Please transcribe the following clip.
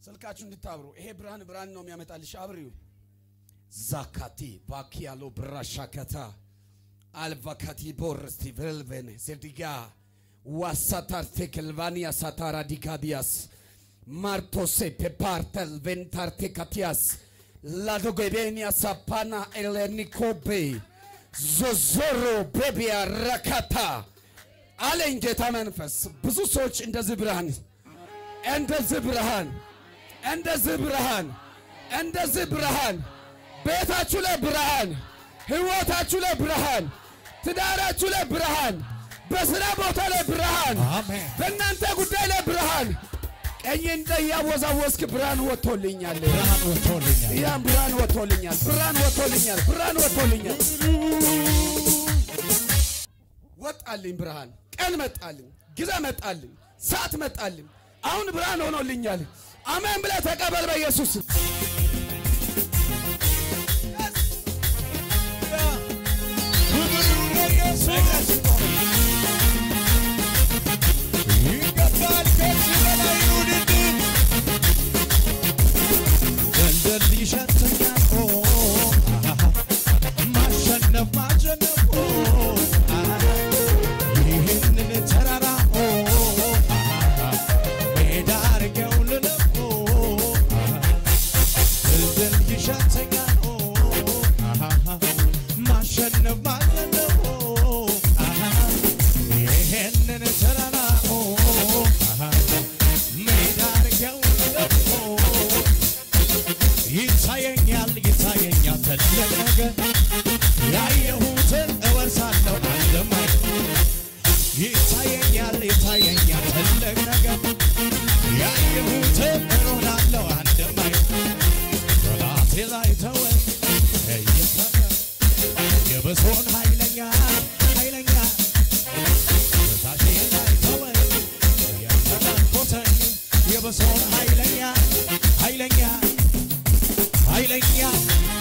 ስልካችሁ እንድታብሩ። ይሄ ብርሃን ብርሃን ነው የሚያመጣልሽ። አብሪው ዛካቲ ባኪያሎ ብራሻከታ አልቫካቲ ቦርስቲ ቨልቬን ዜዲጋ ዋሳታር ቴክልቫኒያ ሳታራ ዲካዲያስ ማርቶሴ ፔፓርተል ቬንታርቴ ካቲያስ ላዶጌቤኒያ ሳፓና ኤሌኒኮቤ ዞዞሮ ቤቢያ ረካታ አለኝ ጌታ መንፈስ። ብዙ ሰዎች እንደዚህ ብርሃን እንደዚህ ብርሃን እንደዚህ ብርሃን እንደዚህ ብርሃን ቤታችሁ ላይ ብርሃን፣ ህይወታችሁ ላይ ብርሃን፣ ትዳራችሁ ላይ ብርሃን፣ በስራ ቦታ ላይ ብርሃን፣ አሜን። በእናንተ ጉዳይ ላይ ብርሃን። ቀኝ እንደ እያወዛወዝክ ብርሃን ወጥቶልኛል፣ ብርሃን ወጥቶልኛል። ያም ብርሃን ወጥቶልኛል፣ ብርሃን ወጥቶልኛል፣ ብርሃን ወጥቶልኛል። ወጣልኝ ብርሃን፣ ቀን መጣልኝ፣ ጊዜ መጣልኝ፣ ሰዓት መጣልኝ። አሁን ብርሃን ሆኖልኛል። አሜን ብለህ ተቀበል በኢየሱስ ይገባል ከዚህ በላይ ውድድር ገንዘብ ይሸተኛል ኦ አሃ ማሸነፍ ማሸነፍ ኦ አሃ ይህንን ተራራ ኦ አሃ ሜዳ አድርጌው ልለፍ ኦ አሃ ገንዘብ ይሸተኛል ኦ አሃ ማሸነፍ ማሸነፍ ኦ አሃ ይህንን ተራራ ኦ አሃ ሜዳ አድርጌው ልለፍ ኦ ይታየኛል ይታየኛል ትልቅ ነገር ያየሁትን እወርሳለሁ አንድማይ ይታየኛል ይታየኛል ትልቅ ነገር ያየሁትን እኖራለሁ አንድማይ ጠላቴ ላይ ተወኝ እየፈራ የብሶን ኃይለኛ ኃይለኛ በታቼ ላይ ተወኝ እያተናኮተኝ የብሶን ኃይለኛ ኃይለኛ ኃይለኛ